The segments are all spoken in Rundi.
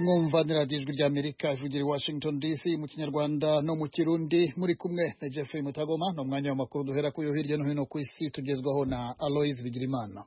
mwumva ni radiyo ijwi ry'amerika ivugira i washington dc mu kinyarwanda no mu kirundi muri kumwe na jeffrey mutagoma ni umwanya w'amakuru duhera ku yo hirya no hino ku isi tugezwaho na aloise bigirimana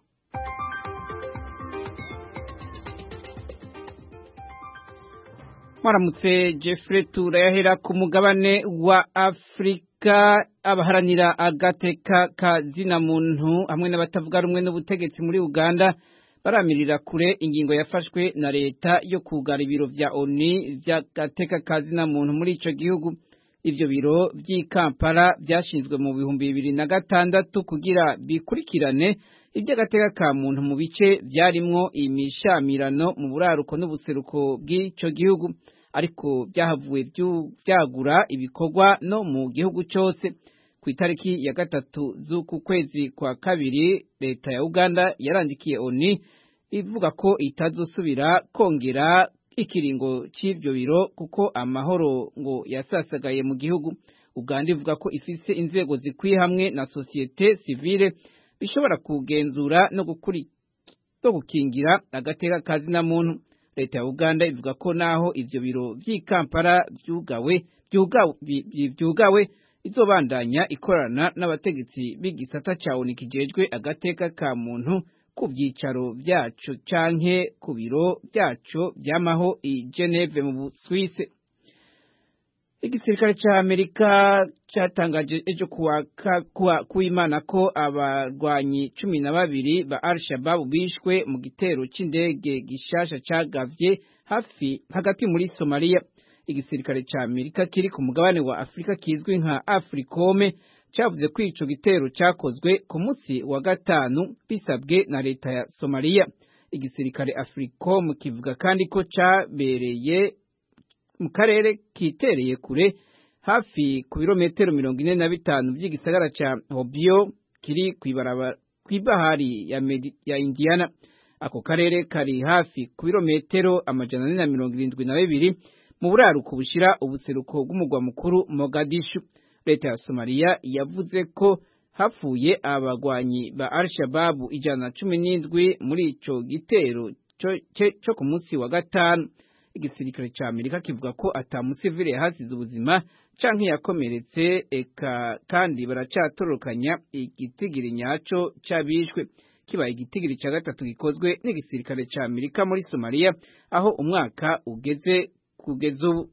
mwaramutse jeffrey turayahera ku mugabane wa afurika abaharanira agateka ka zina muntu hamwe n'abatavuga rumwe n'ubutegetsi muri uganda baramirira kure ingingo yafashwe na leta yo kugara ibiro vya oni vy'agateka ka zina muntu muri ico gihugu ivyo biro vy'i kampala vyashinzwe mu bihumbi bibiri na gatandatu kugira bikurikirane ivy'agateka ka muntu mu bice vyarimwo imishamirano mu buraruko n'ubuseruko bw'ico gihugu ariko byahavuye vyagura ibikorwa no mu gihugu cose ku itariki ya gatatu z'uku kwezi kwa kabiri leta ya uganda yarandikiye oni ivuga ko itazosubira kongera ikiringo c'ivyo biro kuko amahoro ngo yasasagaye mu gihugu uganda ivuga ko ifise inzego zikwiye hamwe na sosiyete sivile bishobora kugenzura no gukingira agateka ka zina muntu leta ya uganda ivuga ko naho ivyo biro vy'i kampala vyugawe vyugawe izobandanya ikorana n'abategetsi b'igisata ca oni kijejwe agateka ka muntu ku vyicaro vyaco canke ku biro vyaco vyamaho i Geneve mu Busuwise igisirikare ca Amerika catangaje ejo kuwimana ko abarwanyi cumi na babiri ba Al-Shabaab bishwe mu gitero c'indege gishasha cagavye hafi hagati muri Somalia igisirikare ca Amerika kiri ku mugabane wa Afrika kizwi nka Africome cavuze ko ico gitero cakozwe ku munsi wa gatanu bisabwe na leta ya Somalia igisirikare Africome kivuga kandi ko cabereye mu karere kitereye kure hafi ku birometero mirongo ine na bitanu vy'igisagara ca Hobyo kiri kw'ibahari ya, ya Indiana ako karere kari hafi ku birometero amajana ane na mirongo irindwi na bibiri mu buraruko bushira ubuseruko bw'umugwa mukuru Mogadishu leta ya Somalia yavuze ko hapfuye abagwanyi ba Al-Shabaab ijana na cumi n'indwi muri ico gitero co ku munsi wa gatanu igisirikare ca Amerika kivuga ko ata musivile yahasize ubuzima canke yakomeretse eka kandi baracatorokanya igitigiri nyaco c'abishwe kibaye igitigiri ca gatatu gikozwe n'igisirikare ca Amerika muri Somalia aho umwaka ugeze kugeza ubu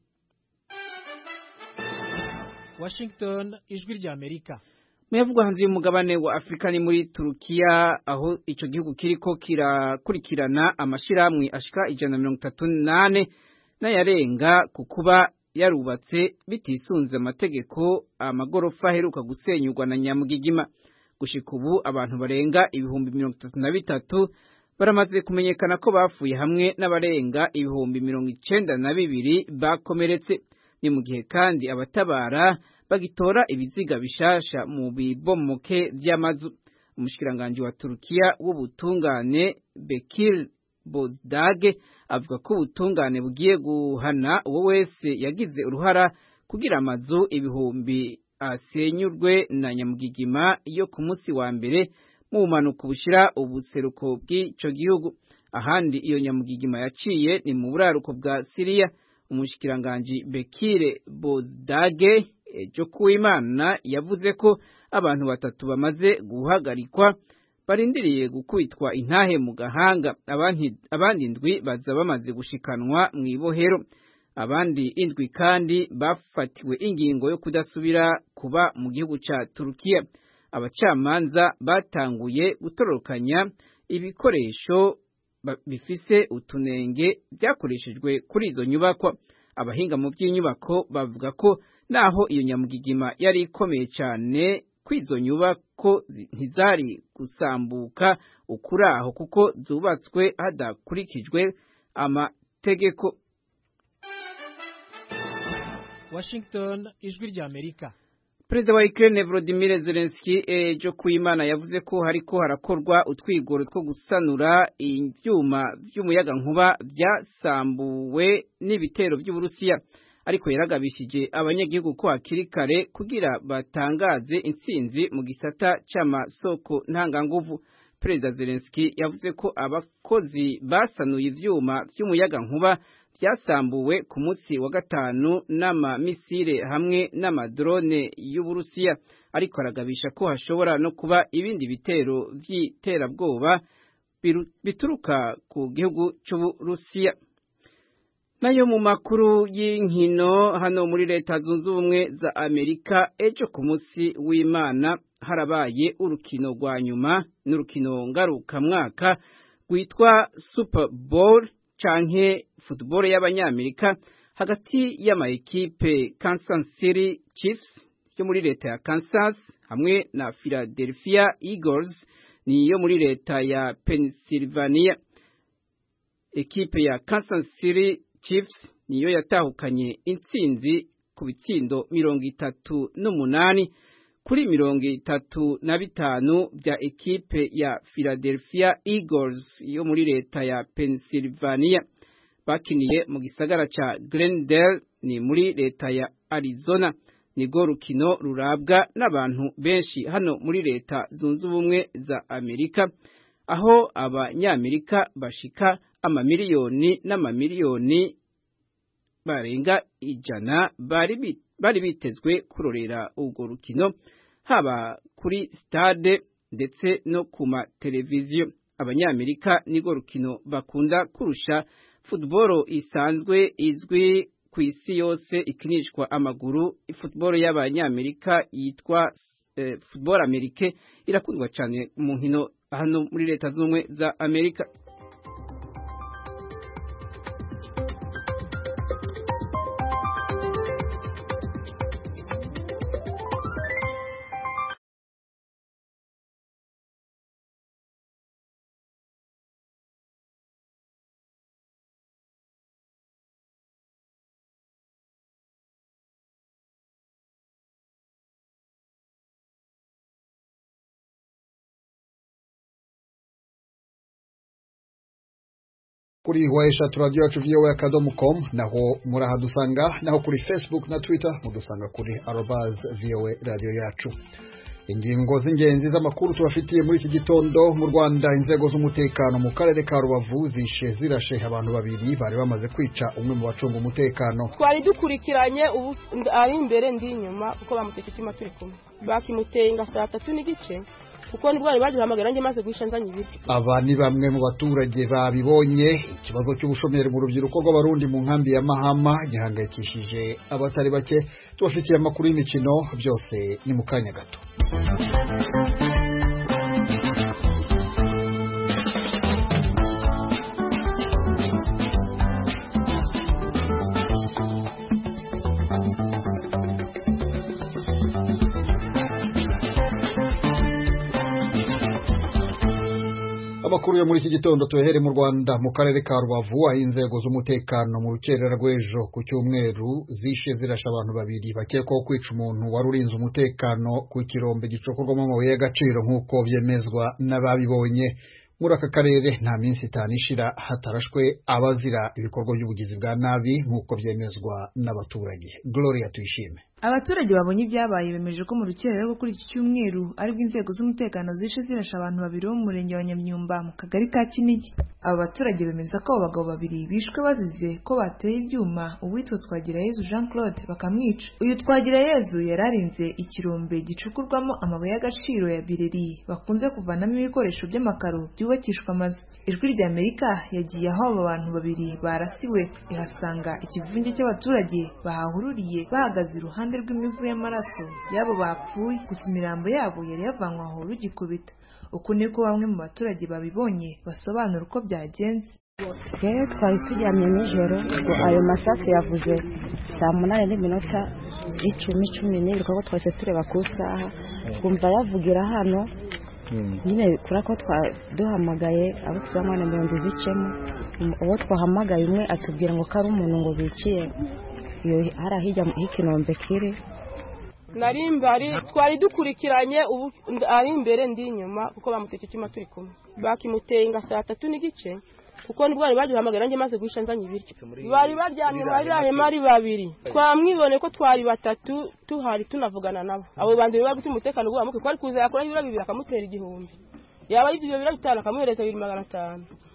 Washington ijwi rya Amerika Muyavugwa hanze y'umugabane wa Afrika ni muri Turukiya aho ico gihugu kiriko kirakurikirana amashirahamwe ashika ijana mirongo itatu nane n'ayarenga ku kuba yarubatse bitisunze amategeko amagorofa aheruka gusenyurwa na Nyamugigima gushika ubu abantu barenga ibihumbi mirongo itatu na bitatu baramaze kumenyekana ko bapfuye hamwe n'abarenga ibihumbi mirongo icenda na bibiri bakomeretse ni mu gihe kandi abatabara bagitora ibiziga bishasha mu bibomoke vy'amazu umushikiranganji wa Turukiya w'ubutungane Bekir Bozdage avuga ko ubutungane bugiye guhana uwo wese yagize uruhara kugira amazu ibihumbi asenyurwe na Nyamugigima yo ku munsi wa mbere mu bumanuko bushira ubuseruko bw'ico gihugu ahandi iyo Nyamugigima yaciye ni mu buraruko bwa Siriya umushikiranganji Bekire Bozdage ejo kuwimana yavuze ko abantu batatu bamaze guhagarikwa barindiriye gukubitwa intahe mu gahanga abandi indwi baza bamaze gushikanwa mu ibohero abandi indwi kandi bafatiwe ingingo yo kudasubira kuba mu gihugu ca Turukiya abacamanza batanguye gutororokanya ibikoresho bifise utunenge byakoreshejwe kuri izo nyubakwa abahinga mu by'inyubako bavuga ko naho iyo nyamugigima yari ikomeye cyane kw'izo nyubako ntizari gusambuka ukuraho kuko zubatswe hadakurikijwe amategeko Washington ijwi rya Amerika Perezida wa Ukraine Volodymyr Zelensky ejo kuimana yavuze ko hariko harakorwa utwigoro two gusanura ivyuma vy'umuyaga nkuba vyasambuwe n'ibitero vy'Uburusiya ariko yaragabishije abanyagihugu ko hakiri kare kugira batangaze intsinzi mu gisata c'amasoko ntanganguvu Perezida Zelensky yavuze ko abakozi basanuye ivyuma vy'umuyaga nkuba byasambuwe ku munsi wa gatanu n'amamisire hamwe n'amadrone y'uburusiya ariko aragabisha ko hashobora no kuba ibindi bitero by'iterabwoba bituruka ku gihugu cy'uburusiya nayo mu makuru y'inkino hano muri leta zunze ubumwe za amerika ejo ku munsi w'imana harabaye urukino rwa nyuma n'urukino ngarukamwaka rwitwa super bowl canke football y'abanyamerika hagati y'amaekipe Kansas City Chiefs yo muri leta ya Kansas hamwe na Philadelphia Eagles ni yo muri leta ya Pennsylvania ekipe ya Kansas City Chiefs niyo yatahukanye intsinzi ku bitsindo mirongo itatu n'umunani kuri mirongo itatu na bitanu bya ekipe ya Philadelphia Eagles yo muri leta ya Pennsylvania bakiniye mu gisagara ca Glendale ni muri leta ya Arizona nigo rukino rurabwa n'abantu benshi hano muri leta zunze ubumwe za Amerika aho abanyamerika bashika amamiliyoni n'amamiliyoni barenga ijana bari bari bitezwe kurorera urwo rukino haba kuri stade ndetse no ku mateleviziyo abanyamerika nigo rukino bakunda kurusha football isanzwe izwi ku isi yose ikinishwa amaguru football y'abanyamerika yitwa eh, football amerike irakundwa cyane mu nkino hano muri leta z'ubumwe za amerika kuri wa eshatu radiyo yacu viyowe akadomo komu naho murahadusanga naho kuri facebook na twitter mudusanga kuri arobaz viyowe radiyo yacu ingingo z'ingenzi z'amakuru tubafitiye muri iki gitondo mu rwanda inzego z'umutekano mu karere ka rubavu zishe zirashe abantu babiri bari bamaze kwica umwe mu bacunga umutekano twari dukurikiranye ubu ari imbere ndi inyuma kuko bamuteka icyuma turi kumwe bakimuteye nga saa tatu n'igice kuko nibwo bari bagihamagara njye maze guhisha nzanye ibiti aba ni bamwe mu baturage babibonye ikibazo cy'ubushomeri mu rubyiruko rw'abarundi mu nkambi ya mahama gihangayikishije abatari bake tubafitiye amakuru y'imikino byose ni mu kanya gato amakuru yo muri iki gitondo tuyahere mu Rwanda mu karere ka Rubavu aho inzego z'umutekano mu rukerera rw'ejo ku cyumweru zishe zirasha abantu babiri bakekwaho kwica umuntu wari urinze umutekano ku kirombe gicokorwamo amabuye y'agaciro nk'uko byemezwa n'ababibonye muri aka karere nta minsi itanu ishira hatarashwe abazira ibikorwa by'ubugizi bwa nabi nk'uko byemezwa n'abaturage Gloria tuyishime abaturage babonye ibyabaye bemeje ko mu rukerera rwo kuri iki cyumweru aribwo inzego z'umutekano zishe zirasha abantu babiri bo mu murenge wa nyamyumba mu kagari ka kinigi aba baturage bemeza ko abo bagabo babiri bishwe bazize ko bateye ibyuma uwitwa twagirayezu jean claude bakamwica uyu twagirayezu yari arinze ikirombe gicukurwamo amabuye y'agaciro ya bireri bakunze kuvanamo ibikoresho by'amakaro byubakishwa amazu ijwi rya amerika yagiye aho abo bantu babiri barasiwe ihasanga ikivunge cy'abaturage bahahururiye bahagaze iruhande rw'imivu y'amaraso y'abo bapfuye gusa imirambo yabo yari yavanywe aho rugikubita uku niko bamwe mu baturage babibonye basobanura uko byagenze rero twari turyamye nijoro ngo ayo masasu yavuze saa munani n'iminota icumi cumi n'ibiri kuko twese tureba ku isaha twumva yavugira hano nyine kubera ko duhamagaye abo tubamwana mirongo izicemo uwo twahamagaye umwe atubwira ngo ko ari umuntu ngo biciye iyo hari ahijya h'ikinombe kiri nari mbari twari dukurikiranye ubu ari imbere ndi inyuma kuko bamuteka icyuma turi kumwe bakimuteye nga saa tatu n'igice kuko nibwo bari bagihamagara njye maze guhisha nzanye ibiryo bari baryamye muri hema ari babiri twamwibone ko twari batatu tuhari tunavugana nabo abo bandi bari gutuma umutekano uguhamuke ko ari kuza yakora ibiro bibiri akamutera igihumbi yaba yibye ibyo biro bitanu akamuhereza bibiri magana atanu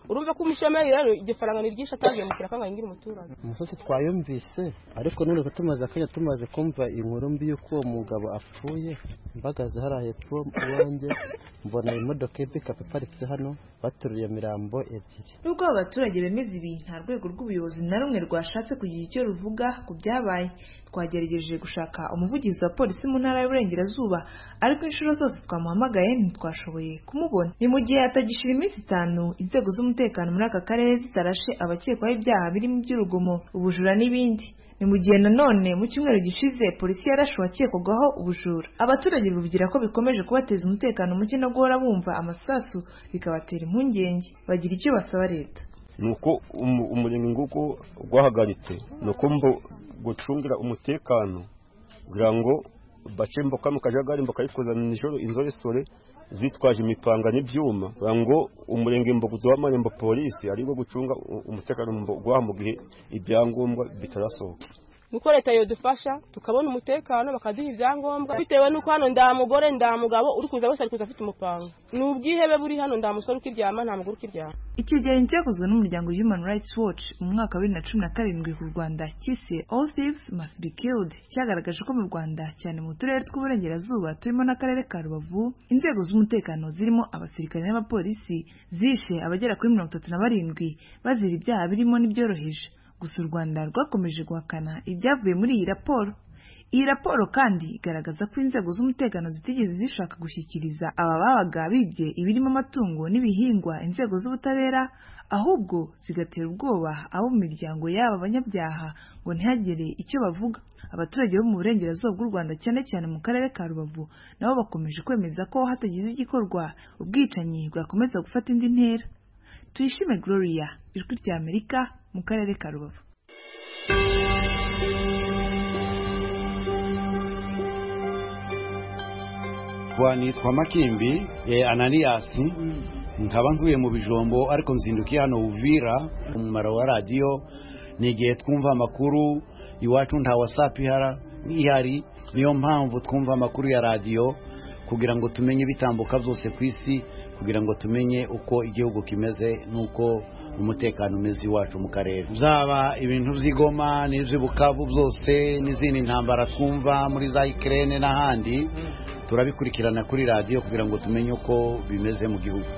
urumva ko umushomeri rero igifaranga ni ryinshi atagiye mu kiraka ngo ayingire umuturage umusozi twayumvise ariko none ko tumaze akanya tumaze kumva inkuru mbi y'uko uwo mugabo apfuye mbagaze hariya hepfo iwanjye mbona imodoka y'ipikapu iparitse hano bateruriye mirambo ebyiri nubwo abo baturage bemeza ibi nta rwego rw'ubuyobozi na rumwe rwashatse kugira icyo ruvuga ku byabaye twagerageje gushaka umuvugizi wa polisi mu ntara y'uburengerazuba ariko inshuro zose twamuhamagaye ntitwashoboye kumubona ni mu gihe hatagishira iminsi itanu inzego z'umutekano muri aka karere zitarashe abakekwaho ibyaha birimo iby'urugomo ubujura n'ibindi ni mu gihe nanone mu cyumweru gishize polisi yarashe uwakekwagaho ubujura abaturage bivugira ko bikomeje kubateza umutekano muke no guhora bumva amasasu bikabatera impungenge bagira icyo basaba leta ni uko umurenge nguko gwahagaritse ni uko gucungira umutekano kugira ngo bace mboka mu kajagari bakayikuzana nijoro inzoresore zitwaje imipanga n'ibyuma kugira ngo umurenge mbo duhamanye mbo polisi aribwo gucunga umutekano gwaha mu gihe ibyangombwa bitarasohoka nuko leta yodufasha tukabona umutekano bakaduha ibyangombwa bitewe n'uko hano nda mugore nda mugabo uri kuza wese ari kuza afite umupanga ni ubwihebe buri hano nda musore ukiryama nta mugore ukiryama icyegeranyo cyakozwe n'umuryango human rights watch mu mwaka wa bibiri na cumi na karindwi ku rwanda cyise all thieves must be killed cyagaragaje ko mu rwanda cyane mu turere tw'uburengerazuba turimo n'akarere ka rubavu inzego z'umutekano zirimo abasirikare n'abapolisi zishe abagera kuri mirongo itatu na barindwi bazira ibyaha birimo n'ibyoroheje gusa u rwanda rwakomeje guhakana ibyavuye muri iyi raporo iyi raporo kandi igaragaza ko inzego z'umutekano zitigeze zishaka gushyikiriza aba babaga bibye ibirimo amatungo n'ibihingwa inzego z'ubutabera ahubwo zigatera ubwoba abo mu miryango y'aba banyabyaha ngo ntihagire icyo bavuga abaturage bo mu burengerazuba bw'u rwanda cyane cyane mu karere ka rubavu nabo bakomeje kwemeza ko hatagize igikorwa ubwicanyi bwakomeza gufata indi ntera tuyishime gloria ijwi rya amerika mu karere ka rubavu nitwa makimbi ananiyasi nkaba ntuye mu bijombo ariko nzindukiye hano uvira umumaro wa radiyo ni igihe twumva amakuru iwacu nta wasapu ihari niyo mpamvu twumva amakuru ya radiyo kugira ngo tumenye ibitambuka byose ku isi kugira ngo tumenye uko igihugu kimeze n'uko umutekano umeze iwacu mu karere byaba ibintu by'igoma n'iby'ubukavu byose n'izindi ntambara twumva muri za ikirere n'ahandi turabikurikirana kuri radiyo kugira ngo tumenye uko bimeze mu gihugu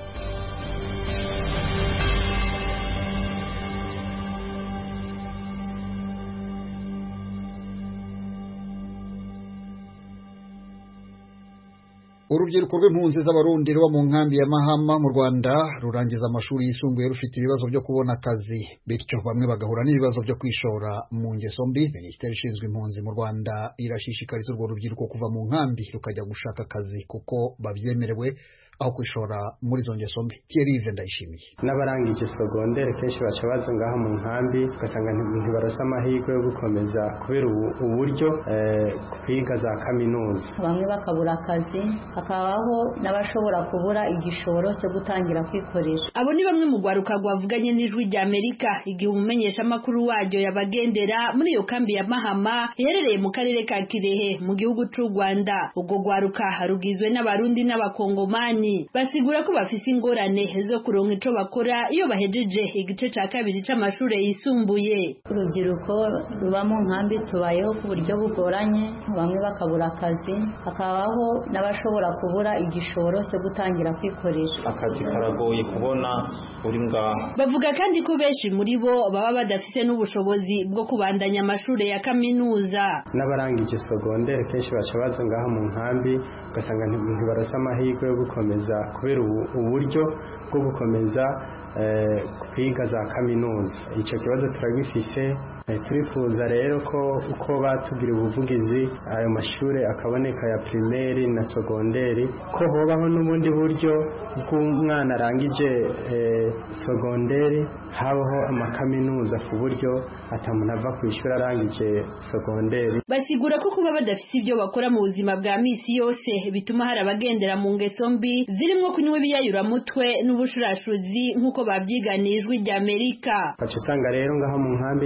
urubyiruko rw'impunzi z'abarundi ruba mu nkambi ya mahama mu rwanda rurangiza amashuri yisumbuye rufite ibibazo byo kubona akazi bityo bamwe bagahura n'ibibazo byo kwishora mu ngeso mbi minisiteri ishinzwe impunzi mu rwanda irashishikariza urwo rubyiruko kuva mu nkambi rukajya gushaka akazi kuko babyemerewe aho kwishora muri izo ngeso mbi Thierry ndayishimiye n'abarangije sogondere kenshi baca baza ngaho mu nkambi ugasanga ntibarasa amahirwe yo gukomeza kubera uburyo kwiga za kaminuza bamwe bakabura akazi hakabaho n'abashobora kubura igishoro cyo gutangira kwikoresha abo ni bamwe mu rwaruka rwavuganye n'ijwi rya amerika igihe umumenyeshamakuru waryo yabagendera muri iyo kambi ya mahama iherereye mu karere ka kirehe mu gihugu cy'u rwanda ubwo rwaruka rugizwe n'abarundi n'abakongomani basigura ko bafise ingorane zo kuronka ico bakora iyo bahejeje igice ca kabiri c'amashure yisumbuye urubyiruko ruba mu nkambi tubayeho ku buryo bugoranye bamwe bakabura akazi hakabaho n'abashobora kubura igishoro cyo gutangira kwikoresha akazi karagoye kubona uri ngaha bavuga kandi ko benshi muri bo baba badafise n'ubushobozi bwo kubandanya amashure ya kaminuza n'abarangije sogondere kenshi baca baza ngaha mu nkambi ugasanga ntibarasa amahirwe yo gukomeza kubera uburyo bwo gukomeza kwiga za kaminuza icyo kibazo turagifise turifuza rero ko uko batubwira ubuvugizi ayo mashuri akaboneka ya pirimeri na sogonderi ko hobaho n'ubundi buryo bw'umwana arangije sogonderi habaho amakaminuza ku buryo atamuntu ava ku ishuri arangije sogonderi basigura ko kuba badafite ibyo bakora mu buzima bwa misi yose bituma hari abagendera mu ngeso mbi zirimo kunywa ibiyayuramutwe n'ubushurashuzi nk'uko babyiganiye ijwi rya amerika ugaca usanga rero ngaho mu nkambi ntacyo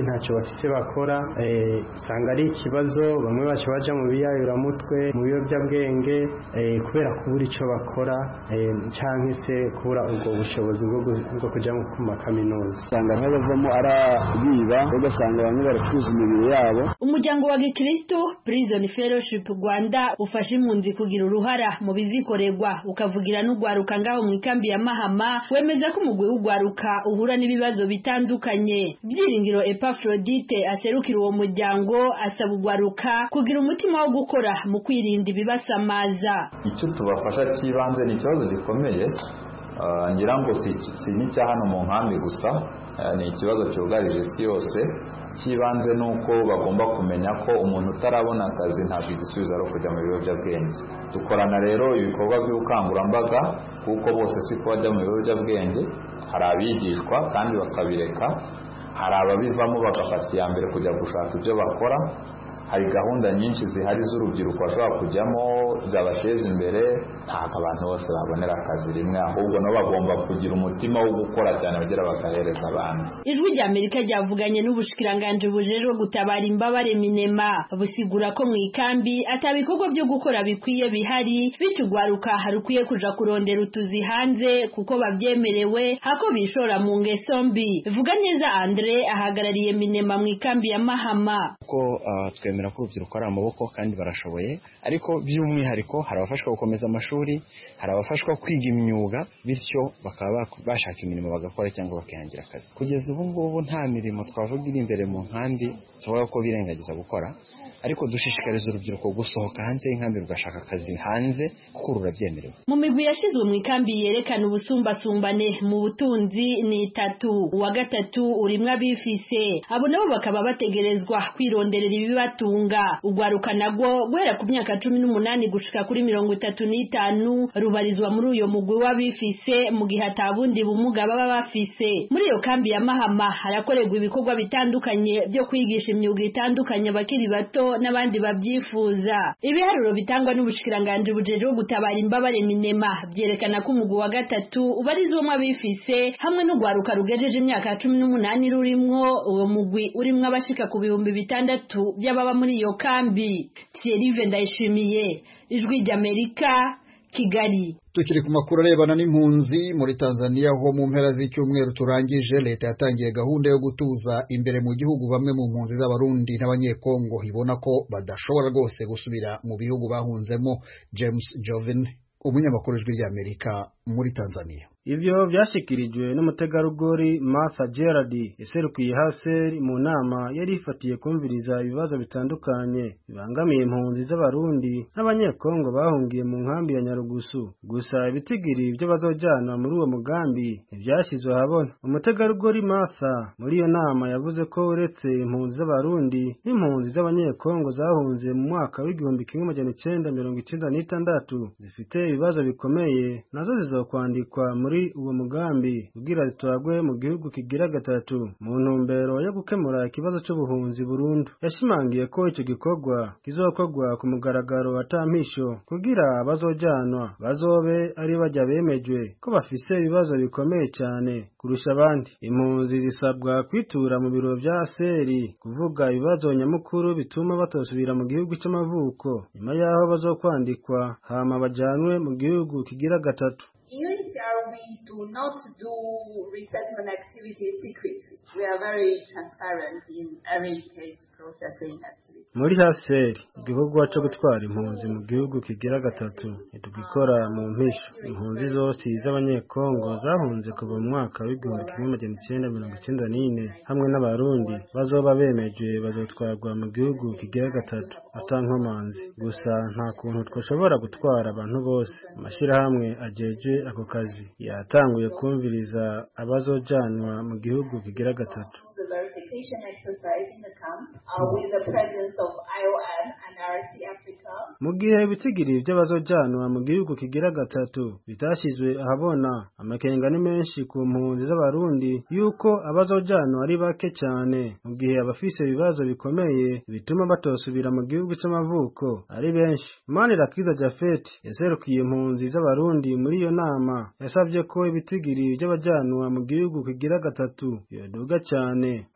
bafise bakora usanga ari ikibazo bamwe baca baja mu biyayuramutwe mu biyobyabwenge kubera kubura ico bakora canke se kubura ubwo bushobozi bwo kuja ku makaminuza usanga bavamo arabiba ugasanga bamwe baracuruza imibiri yabo umuryango wa gikristo prison fellowship rwanda ufasha impunzi kugira uruhara mu bizikorerwa ukavugira n'ugwaruka ngaho mu ikambi ya mahama wemeza ko umugwi w'ugwaruka uhura n'ibibazo bitandukanye byiringiro epafrodite aserukira uwo muryango asaba ugwaruka kugira umutima wo gukora mu kwirinda ibibasamaza icyo tubafasha cy'ibanze ni ikibazo gikomeye ngira ngo si n'icya hano mu nkambi gusa ni ikibazo cyugarije isi yose cy'ibanze ni uko bagomba kumenya ko umuntu utarabona akazi ntabwo igisubizo ari ukujya mu biyobyabwenge dukorana rero ibikorwa by'ubukangurambaga kuko bose si ko bajya mu biyobyabwenge hari abigishwa kandi bakabireka hari ababivamo bagafata iya mbere kujya gushaka ibyo bakora hari gahunda nyinshi zihari z'urubyiruko bashobora kujyamo zabateza imbere ntabwo abantu bose babonera akazi rimwe ahubwo nabo bagomba kugira umutima wo gukora cyane bagira bagahereza abandi ijwi rya amerika ryavuganye n'ubushikiranganji bujejwe gutabara imbabare minema busigura ko mu ikambi atabikorwa byo gukora bikwiye bihari bityo ugwaruka harukwiye kuja kurondera utuzi hanze kuko babyemerewe hako bishora mu ngeso mbi vuga neza andre ahagarariye minema mu ikambi ya mahama ko uh, twemera ko urubyiruko ari amaboko kandi barashoboye ariko by'umwihariko hari abafashwa gukomeza amashuri hari abafashwa kwiga imyuga bityo bakaba bashaka imirimo bagakora cyangwa bakihangira akazi kugeza ubu ngubu nta mirimo twavuga iri imbere mu nkambi tuvuga ko birengagiza gukora ariko dushishikariza urubyiruko gusohoka hanze y'inkambi rugashaka akazi hanze kuko rurabyemerewe mu migwi yashyizwe mu ikambi yerekana ubusumbasumbane mu butunzi ni itatu uwa gatatu urimwo abifise abo nabo bakaba bategerezwa kwironderera ibibatunga ugwaruka nagwo guhera ku myaka cumi n'umunani gushika kuri mirongo itatu n'itanu rubarizwa muri uyo mugwi w'abifise mu gihe atabundi bumuga baba bafise muri iyo kambi ya mahama harakorerwa ibikorwa bitandukanye byo kwigisha imyuga itandukanye abakiri bato n'abandi babyifuza ibiharuro bitangwa n'ubushikiranganji bujejwe gutabara imbabare minema byerekana ko umugwi wa gatatu ubarizwamo abifise hamwe n'ugwaruka rugejeje imyaka cumi n'umunani rurimwo uwo mugwi urimwo abashika ku bihumbi bitandatu by'ababa muri iyo kambi Thierry Ndayishimiye ijwi ry'Amerika Kigali tukiri ku makuru arebana n'impunzi muri Tanzania ho mu mpera z'icyumweru turangije leta yatangiye gahunda yo gutuza imbere mu gihugu bamwe mu mpunzi z'abarundi n'abanyekongo ibona ko badashobora rwose gusubira mu bihugu bahunzemo James Joven umunyamakuru w'ijwi ry'Amerika muri Tanzania Ivyo vyashikirijwe n'umutegarugori Martha Gerard yaserukiye Haser mu nama yari ifatiye kumviriza ibibazo bitandukanye bibangamiye impunzi z'abarundi n'abanyekongo bahungiye mu nkambi ya Nyarugusu gusa ibitigiri byo bazojana muri uwo mugambi ntivyashizwe habona umutegarugori Martha muri iyo nama yavuze ko uretse impunzi z'abarundi n'impunzi z'abanyekongo zahunze mu mwaka w'igihumbi kimwe amajana icenda mirongo icenda n'itandatu zifite ibibazo bikomeye nazo zizokwandikwa muri muri uwo mugambi kugira zitwagwe mu gihugu kigira gatatu mu ntumbero yo gukemura ikibazo cy'ubuhunzi burundu yashimangiye ko icyo gikorwa kizokorwa ku mugaragaro atampisho kugira abazojanwa bazobe ari bajya bemejwe ko bafise ibibazo bikomeye cyane kurusha abandi impunzi zisabwa kwitura mu biro vya seri kuvuga ibibazo nyamukuru bituma batosubira mu gihugu cy'amavuko nyuma yaho bazokwandikwa hama bajanwe mu gihugu kigira gatatu UNHCR, we do not do resettlement activities secretly. We are very transparent in every case processing activity. muri haseri igikorwa cyo gutwara impunzi mu gihugu kigira gatatu ntitugikora mu mpisho impunzi zose z'abanyekongo zahunze kuva mu mwaka w'igihumbi kimwe magana icyenda mirongo icyenda n'ine hamwe n'abarundi bazoba bemeje bazotwarwa mu gihugu kigira gatatu atankomanzi gusa nta kuntu twashobora gutwara abantu bose amashyirahamwe ajeje ako kazi yatanguye kumviriza abazojanwa mu gihugu kigira gatatu The verification exercise in the camp uh, with the presence of IOM and RC Africa. mu gihe ibitigiri by'abazojanwa mu gihugu kigira gatatu bitashyizwe ahabona amakenga ni menshi ku mpunzi z'abarundi yuko abazojanwa ari bake cyane mu gihe abafise ibibazo bikomeye bituma batosubira mu gihugu cy'amavuko ari benshi manirakiza jafet yaserukiye impunzi z'abarundi muri iyo nama yasabye ko ibitigiri by'abajanwa mu gihugu kigira gatatu yoduga cyane mu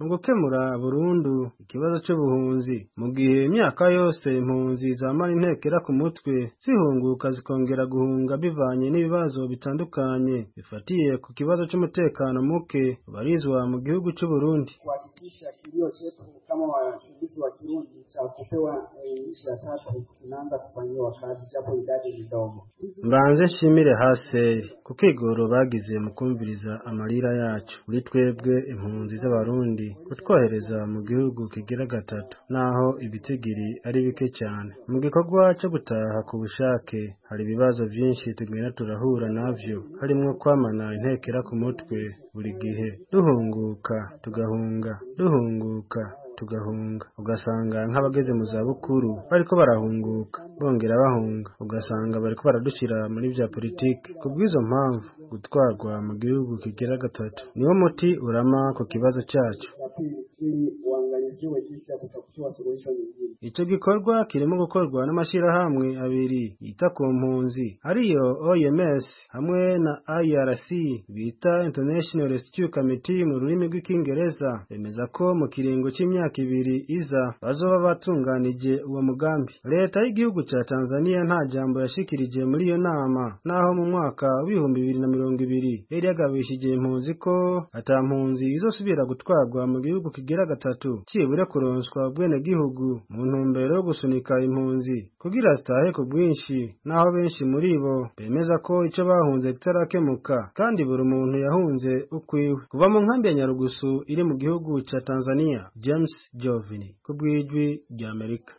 gukemura burundu ikibazo c'ubuhunzi mu gihe imyaka yose impunzi zamara intekera ku mutwe zihunguka zikongera guhunga bivanye n'ibibazo bitandukanye bifatiye ku kibazo c'umutekano muke ubarizwa mu gihugu c'u Burundi kuhakikisha kilio chetu kama wakimbizi wa Kirundi cha kupewa nchi ya tatu kinaanza kufanyiwa kazi japo idadi ni ndogo. mbanze nshimire haseri ku kigoro bagize mu kumviriza amarira yacu kuri twebwe impunzi z'abarundi kutwohereza mu gihugu kigira gatatu naho ibitigiri ari bike cyane mu gikorwa cyo gutaha ku bushake hari ibibazo byinshi tugenda turahura navyo harimo kwamana intekera ku mutwe buri gihe duhunguka tugahunga duhunguka tugahunga ugasanga nk'abageze mu zabukuru bariko barahunguka bongera bahunga ugasanga bariko baradushira muri bya politiki ku bw'izo mpamvu gutwarwa mu gihugu kigira gatatu niwo muti urama ku kibazo cyacu La pili, ili uangaliziwe jinsi ya kutafutiwa suluhisho nyingine. icyo gikorwa kirimo gukorwa n'amashyirahamwe abiri yita ku mpunzi ariyo OMS hamwe na IRC bita International Rescue Committee mu rurimi rw'ikingereza bemeza ko mu kiringo cy'imyaka ibiri iza bazoba batunganije uwo mugambi leta y'igihugu cya Tanzania nta jambo yashikirije muri iyo nama naho mu mwaka w'ibihumbi bibiri na mirongo ibiri yari yagabishije impunzi ko ata mpunzi izosubira gutwarwa mu gihugu kigira gatatu cyibura kuronswa ubwenegihugu mu ntumbero yo gusunika impunzi kugira zitahe ku bwinshi naho benshi muri bo bemeza ko icyo bahunze kitarakemuka kandi buri muntu yahunze ukwiwe kuva mu nkambi ya nyarugusu iri mu gihugu cya tanzania james jovini ku bw'ijwi ry'amerika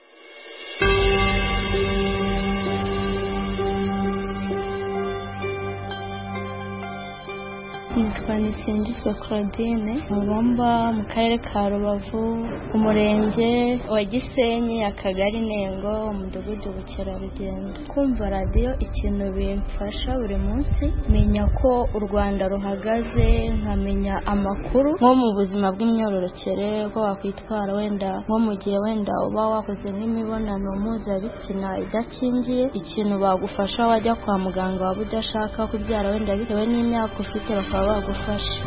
nitwa nisingizwe claudine mubamba mu karere ka rubavu umurenge wa gisenyi akagari nengo umudugudu bukerarugendo kumva radiyo ikintu bimfasha buri munsi menya ko u rwanda ruhagaze nkamenya amakuru nko mu buzima bw'imyororokere ko wakwitwara wenda nko mu gihe wenda uba wakoze nk'imibonano mpuzabitsina idakingiye ikintu bagufasha wajya kwa muganga waba udashaka kubyara wenda bitewe n'imyaka ufite bakaba bagufasha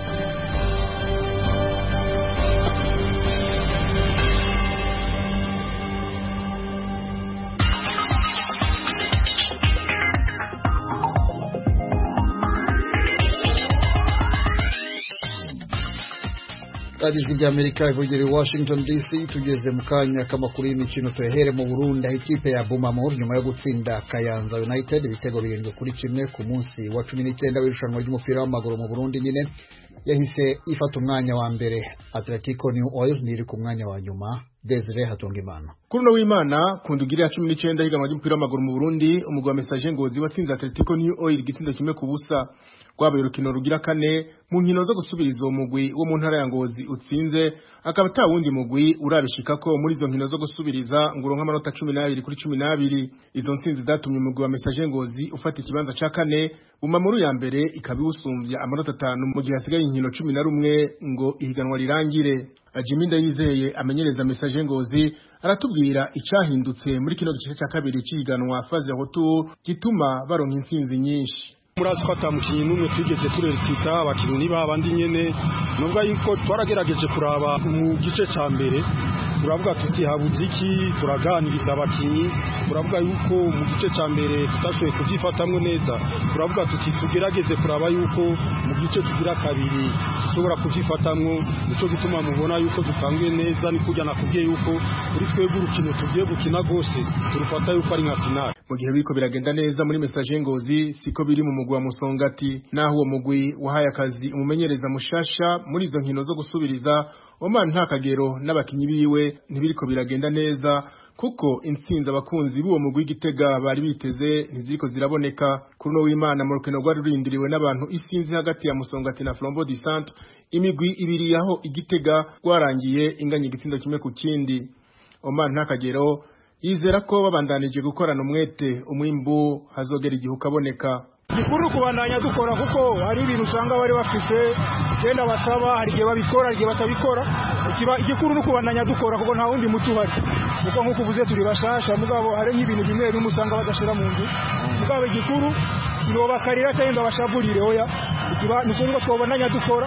radiyo ijwi ry'amerika ivugera i washington dc tugeze mu kanya k'amakuru y'imikino tuyahere mu burundi aho ikipe ya bumamur nyuma yo gutsinda kayanza united ibitego birindwi kuri kimwe ku munsi wa cumi n'icyenda w'irushanwa ry'umupira w'amaguru mu burundi nyine yahise ifata umwanya wa mbere atletico new oil ntiri ku mwanya wa nyuma desire hatungimana kuri uno w'imana ku ndugiri ya cumi n'icyenda higanwa ry'umupira w'amaguru mu burundi umugwi wa mesaje ngozi watsinze atletico new oil igitsindo kimwe ku busa rwabaye urukino rugira kane mu nkino zo gusubiriza uwo mugwi wo mu ntara ya ngozi utsinze akaba ata wundi mugwi urabishika ko muri izo nkino zo gusubiriza ngo uronke amanota cumi n'abiri kuri cumi n'abiri izo ntsinzi zatumye umugwi wa mesaje ngozi ufata ikibanza ca kane bumamuru ya mbere ikaba iwusumbya amanota atanu mu gihe hasigaye inkino cumi na rumwe ngo ihiganwa rirangire Jimmy Ndayizeye amenyereza mesaje ngozi aratubwira icahindutse muri kino gice cya kabiri cy'ihiganwa faze retour gituma baronka intsinzi nyinshi murazi ko atamukinnyi n'umwe twigeze turerekita abakinnyi ni babandi nyene nubwo yuko twaragerageje kuraba mu gice ca mbere turavuga tuti habuze iki turaganiriza abakinnyi turavuga yuko mu gice ca mbere tutashoboye kuvyifatamwo neza turavuga tuti tugerageze kuraba yuko mu gice tugira kabiri dushobora kuvyifatamwo nico gituma mubona yuko dutanguye neza ni kurya nakubwiye yuko kuri twebwe urukino tugiye gukina rwose turufata yuko ari nka finale mu gihe biriko biragenda neza muri mesaje ngozi siko biri mu mugwi wa musongati naho uwo mugwi wahaye akazi umumenyereza mushasha muri izo nkino zo gusubiriza Oman nta kagero n'abakinyi biwe ntibiriko biragenda neza kuko intsinzi abakunzi b'uwo mugwi w'igitega bari biteze ntiziriko ziraboneka kuri uno w'imana mu rukino rwari rurindiriwe n'abantu isinzi hagati ya musongati na flambeau du centre imigwi ibiri yaho igitega rwarangiye inganya igitsindo kimwe ku kindi Oman nta kagero yizera ko babandanije gukorana umwete umwimbu hazogera igihe ukaboneka gikuru kubandanya dukora kuko hari ibintu usanga bari bafise genda basaba hari igihe babikora hari igihe batabikora igikuru ni ukubandanya dukora kuko nta wundi muti uhari kuko nk'uko uvuze turi bashasha mugabo hari nk'ibintu bimwe bimwe usanga badashira mu nzu mugabo igikuru sibo bakarira cyangwa ngo bashaburire oya ni ukuvuga twabandanya dukora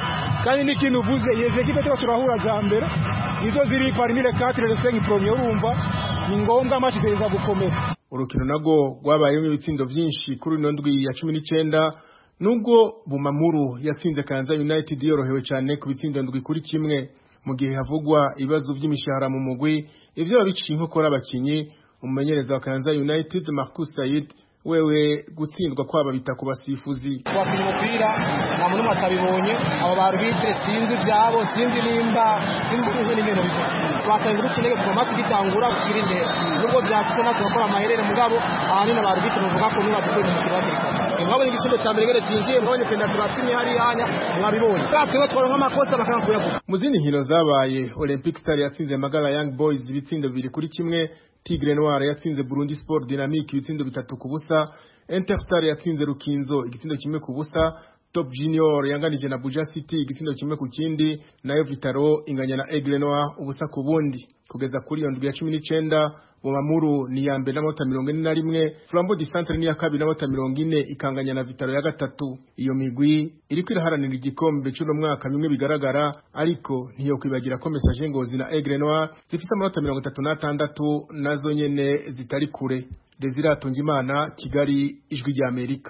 kandi n'ikintu uvuze izi ekipe tuba turahura za mbere nizo ziri parmi le quatre le cinq premier urumva ni ngombwa amashi igereza gukomera urukino nago rwabayemo ibitsindo vyinshi kuri ino ndwi ya cumi n'icenda nubwo bumamuru yatsinze kanza united yorohewe cyane ku bitsindo ndwi kuri kimwe mu gihe havugwa ibibazo by'imishahara mu mugwi ivyo babiciye inkokora abakinyi umumenyereza wa kanza united marcus sayid wewe gutsindwa kwaba bita ku basifuzi wakina umupira nta muntu umwe atabibonye abo barubitire sinzi ibyabo sinzi nimba sinzi n'ibintu biva twatangira urukinege kuva amasi gitangura gushyira imbere nubwo byashyizwe natwe bakora amaherere mugabo ahanini abarubitire bavuga ko niba dukoze umupira hakiri kare mwabonye igisindo cya mbere ngene cinjiye mwabonye penaliti batwimye hariya hanya mwabibonye twebwe twari nk'amakosa bakanga kuyavuga mu zindi nkino zabaye olympic star yatsinze magara young boys ibitsindo bibiri kuri kimwe Tigre Noir yatsinze Burundi Sport Dynamique ibitsindo bitatu ku busa Interstar yatsinze Rukinzo igitsindo kimwe ku busa Top Junior yanganije na Buja City igitsindo kimwe ku kindi nayo Vitaro inganya na Aigle Noir ubusa ku bundi kugeza kuri iyo ndwi ya 19 Bomamuru ni ya mbere n'amanota mirongo ine na rimwe Flambeau du Centre ni ya kabiri n'amanota mirongo ine ikanganya na Vitaro ya gatatu iyo migwi iriko iraharanira igikombe c'uno mwaka bimwe bigaragara ariko ntiyo kwibagira ko Message Ngozi na Aigle Noir zifise amanota mirongo itatu n'atandatu nazo nyene zitari kure Desire Atungimana Kigali ijwi rya Amerika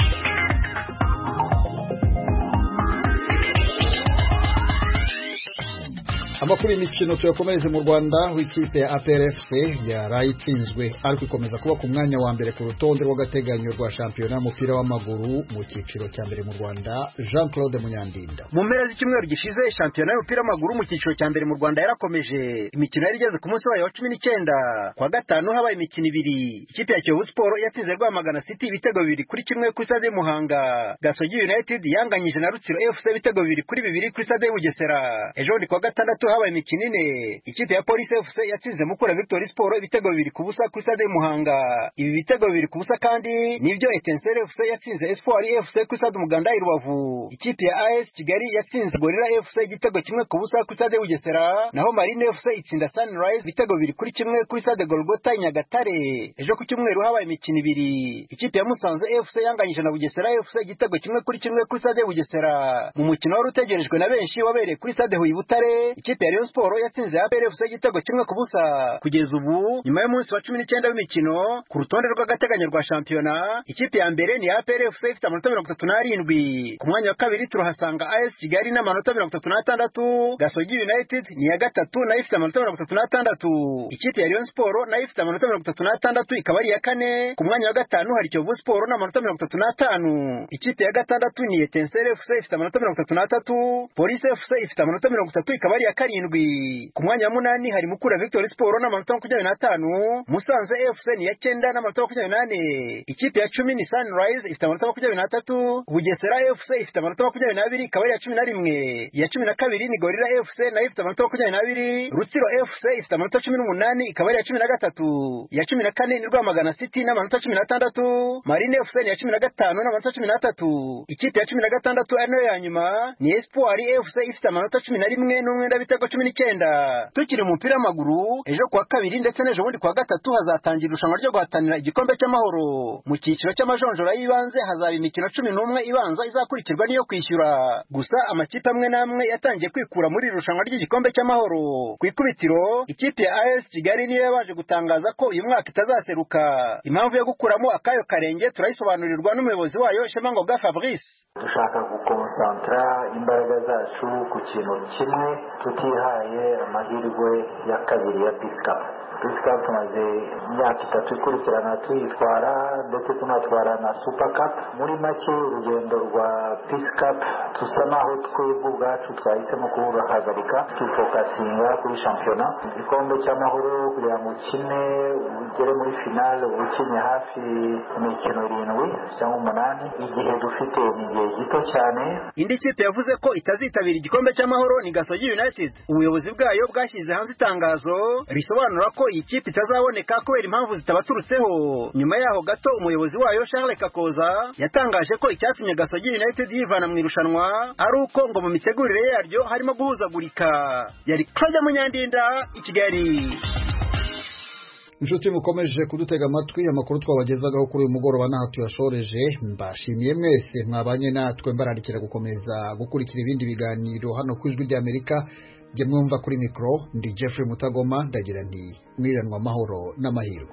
amakuru y'imikino tuyakomereze mu rwanda w'ikipe ya APRFC yaraye itsinzwe ariko ikomeza kuba ku mwanya wa mbere ku rutonde rw'agateganyo rwa shampiyona y'umupira w'amaguru mu cyiciro cya mbere mu rwanda jean claude munyandinda mu mpera z'icyumweru gishize shampiyona y'umupira w'amaguru mu cyiciro cya mbere mu rwanda yarakomeje imikino yari igeze ku munsi wayo wa cumi n'icyenda kwa gatanu habaye imikino ibiri ikipe ya kiyovu siporo yatsinze rwamagana city ibitego bibiri kuri kimwe kuri stade y'umuhanga gasogi united yanganyije na rutsiro fc ibitego bibiri kuri bibiri kuri stade y'ubugesera ejo bundi kwa gatandatu habaye imikino ine ikipe ya polisi fc yatsinze mukura victory sport ibitego bibiri ku busa kuri stade y'umuhanga ibi bitego bibiri ku busa kandi nibyo etensere fc yatsinze espoir fc kuri stade umuganda i rubavu ikipe ya as kigali yatsinze gorira fc igitego kimwe ku busa kuri stade y'ubugesera naho marine fc itsinda sunrise ibitego bibiri kuri kimwe kuri stade golgota i nyagatare ejo ku cyumweru habaye imikino ibiri ikipe ya musanze fc yanganyije na bugesera fc igitego kimwe kuri kimwe kuri stade y'ubugesera mu mukino wari utegerejwe na benshi wabereye kuri stade huye butare ikipe ya rayon sport yatsinze APR FC igitego kimwe ku busa kugeza ubu nyuma y'umunsi wa cumi n'icyenda w'imikino ku rutonde rw'agateganyo rwa shampiyona ikipe ya mbere ni APR FC ifite amanota mirongo itatu n'arindwi ku mwanya wa kabiri turahasanga AS Kigali n'amanota mirongo itatu n'atandatu Gasogi United ni iya gatatu nayo ifite amanota mirongo itatu n'atandatu ikipe ya Rayon Sport nayo ifite amanota mirongo itatu n'atandatu ikaba ari iya kane ku mwanya wa gatanu hari Kiyovu Sport n'amanota mirongo itatu n'atanu ikipe ya gatandatu ni Etincelle FC ifite amanota mirongo itatu n'atatu Police FC ifite amanota mirongo itatu ikaba ari iya karindwi ku mwanya wa munani hari Mukura Victory Sport n'amanota makumyabiri n'atanu Musanze FC ni iya cyenda n'amanota makumyabiri n'ane ikipe ya cumi ni Sunrise ifite amanota makumyabiri n'atatu Bugesera FC ifite amanota makumyabiri n'abiri ikaba ari iya cumi na rimwe iya cumi na kabiri ni Gorilla FC nayo ifite amanota makumyabiri n'abiri Rutsiro FC ifite amanota cumi n'umunani ikaba ari iya cumi na gatatu iya cumi na kane ni Rwamagana City n'amanota cumi n'atandatu Marine FC ni iya cumi na gatanu n'amanota cumi n'atatu ikipe ya cumi na gatandatu ari nayo ya nyuma ni Espoir FC ifite amanota cumi na rimwe n'umwenda w'ibitego cumi n'icyenda tukiri mu mupira w'amaguru ejo kuwa kabiri ndetse n'ejo bundi kuwa gatatu hazatangira irushanwa ryo guhatanira igikombe cy'amahoro mu cyiciro cy'amajonjora y'ibanze hazaba imikino cumi n'umwe ibanza izakurikirwa n'iyo kwishyura gusa amakipe amwe n'amwe yatangiye kwikura muri iri rushanwa ry'igikombe cy'amahoro ku ikubitiro ikipe ya AS Kigali niyo yabaje gutangaza ko uyu mwaka itazaseruka impamvu yo gukuramo akayo karenge turayisobanurirwa n'umuyobozi wayo Shemangoga Fabrice dushaka gukonsantara imbaraga zacu ku kintu kimwe tutihaye amahirwe ya kabiri ya pisikapu pisikapu tumaze imyaka itatu ikurikirana tuyitwara ndetse tunatwara na supakapu muri make urugendo rwa pisikapu dusa naho twebwe ubwacu twahisemo kuruhagarika tukifokasinga kuri shampiyona igikombe cy'amahoro kugira ngo ukine ugere muri finale uba ukinnye hafi imikino irindwi cyangwa umunani igihe dufite ni igihe gito cyane indi kipe yavuze ko itazitabira igikombe cy'amahoro ni gasogi united ubuyobozi bwayo bwashyize hanze itangazo risobanura ko iyi kipe itazaboneka kubera impamvu zitabaturutseho nyuma yaho gato umuyobozi wayo charles kakoza yatangaje ko icyatumye gasogi united yivana mu irushanwa ari uko ngo mu mitegurire yaryo harimo guhuzagurika yari claude munyandinda i kigali inshuti mukomeje kudutega amatwi amakuru twabagezagaho kuri uyu mugoroba n'aha tuyashoreje mbashimiye mwese mwabanye natwe mbararikira gukomeza gukurikira ibindi biganiro hano ku ijwi ry'amerika jye mwumva kuri mikoro ndi jeffrey mutagoma ndagira nti mwiranwa amahoro n'amahirwe